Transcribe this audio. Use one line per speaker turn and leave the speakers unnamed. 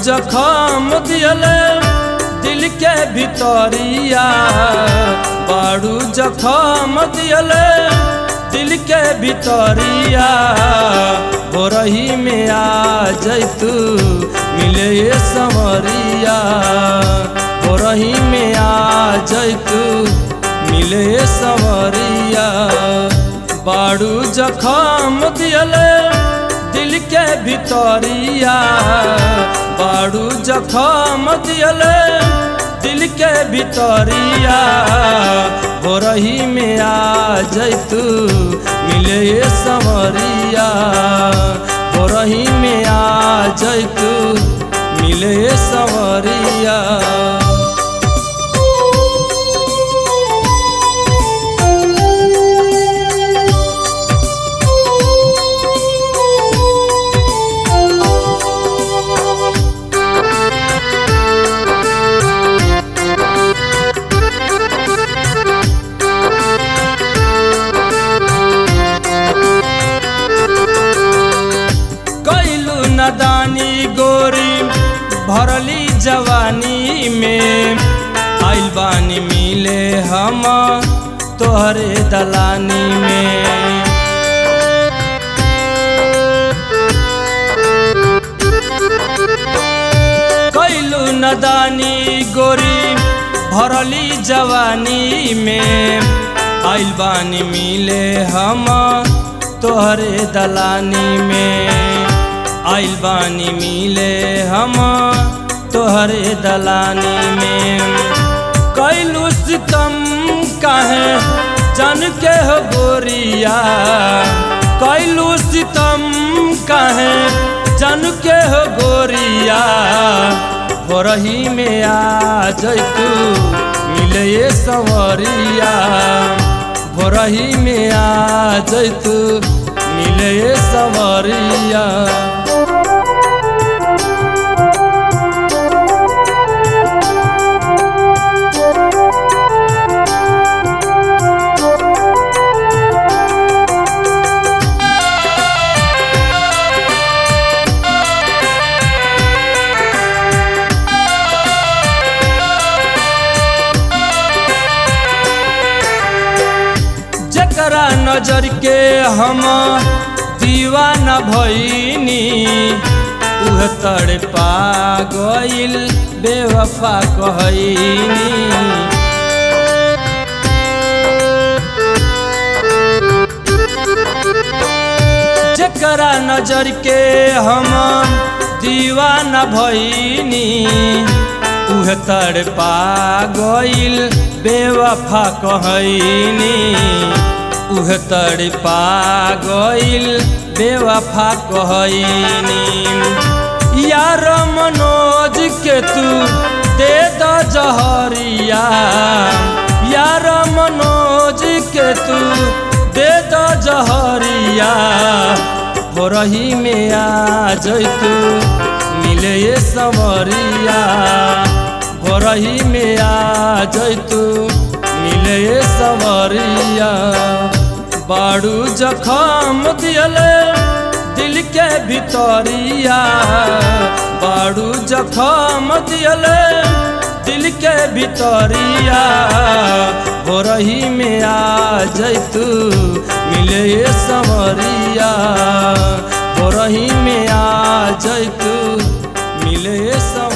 जखम दियले दिल के भितरिया बाड़ू जखम दियले दिल के भितरिया हो रही में आ जैतू मिले ये संवरिया हो रही में आ जैतू मिले ये संवरिया बाड़ू जखम दियले दिल के भितरिया बाड़ू जखम दियले दिल के भितरिया हो रही में आ जैतू मिले ये संवरिया हो रही में आ जैतू मिले ये संवरिया कैलू नदानी गोरी भरली जवानी में आइल बानी मिले हम तोहरे दलानी में कैलू नदानी गोरी भरली जवानी में आइल बानी मिले हम तोहरे दलानी में आइल बानी मिले हम तोहरे दलानी में कैलू सितम काहे जन के हो गोरिया कैलू सितम काहे जन के हो गोरिया हो रही में आ जैतू मिले ये संवरिया हो रही में आ जैतू मिले ये संवरिया जकरा नजर के हम दीवाना भईनी उह तड़ पा गइल बेवफा कहनी जकरा नजर के हम दीवाना भईनी उह तड़ पा गइल बेवफा कहनी उह तड़ पा गइल बेवफा कहनी यार मनोज के तू दे द जहरिया यार मनोज के तू दे द जहरिया हो रही में आ जैतू मिले ये संवरिया हो रही में आ जैतू मिले ये संवरिया बाड़ू जखम दियले दिल के भितरिया बाड़ू जखम दियले दिल के भितरिया हो रही में आ जैतू मिले ये संवरिया हो रही में आ जैतू मिले ये संवरिया